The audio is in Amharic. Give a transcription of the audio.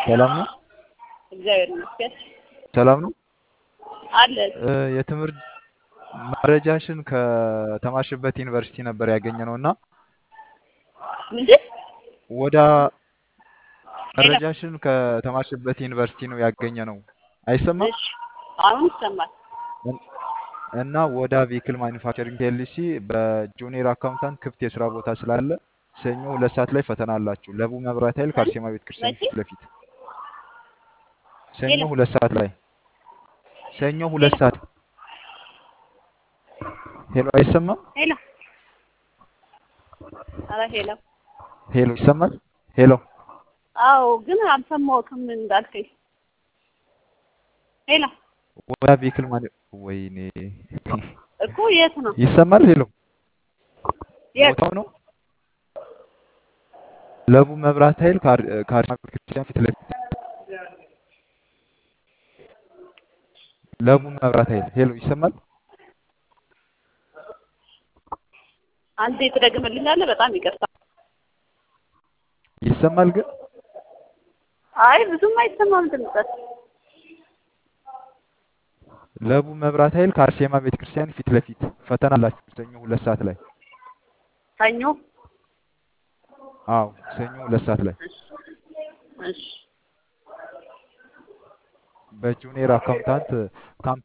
ሰላም ነው? እግዚአብሔር ይመስገን ሰላም ነው? አለ። እ የትምህርት መረጃሽን ከተማርሽበት ዩኒቨርሲቲ ነበር ያገኘነው እና ምንድን ወደ መረጃሽን ከተማርሽበት ዩኒቨርሲቲ ነው ያገኘነው። አይሰማም? እሺ፣ አሁን ይሰማል። እና ወደ ቬሂክል ማኒፋክቸሪንግ ፒኤልሲ በጁኒየር አካውንታንት ክፍት የስራ ቦታ ስላለ ሰኞ ሁለት ሰዓት ላይ ፈተና አላችሁ። ለቡ መብራት ኃይል ከአርሴማ ቤተ ክርስቲያን መቼ? ፊት ለፊት ሰኞ ሄሎ ሁለት ሰዓት ላይ ሰኞ ሁለት ሄሎ ሰዓት ሄሎ፣ አይሰማም? ሄሎ፣ ኧረ ሄሎ። ሄሎ ይሰማል? ሄሎ አዎ፣ ግን አልሰማሁትም እንዳልከኝ። ሄሎ ወደ ቬሂክል ማኒ ወይኔ እኮ የት ነው? ይሰማል? ሄሎ የት? ቦታው ነው ለቡ መብራት ኃይል ከአር- ከአርሴማ ቤተ ክርስቲያን ፊት ለፊት ለቡ መብራት ኃይል ሄሎ ይሰማል? አንዴ ትደግምልኛለህ? በጣም ይቅርታ። ይሰማል ግን አይ ብዙም አይሰማም ድምፅህ። ለቡ መብራት ኃይል ከአርሴማ ቤተ ክርስቲያን ፊት ለፊት ፈተና አላችሁ ሰኞ ሁለት ሰዓት ላይ ሰኞ። አዎ ሰኞ ሁለት ሰዓት ላይ እሺ፣ እሺ፣ በጁኒየር አካውንታንት ካምፕ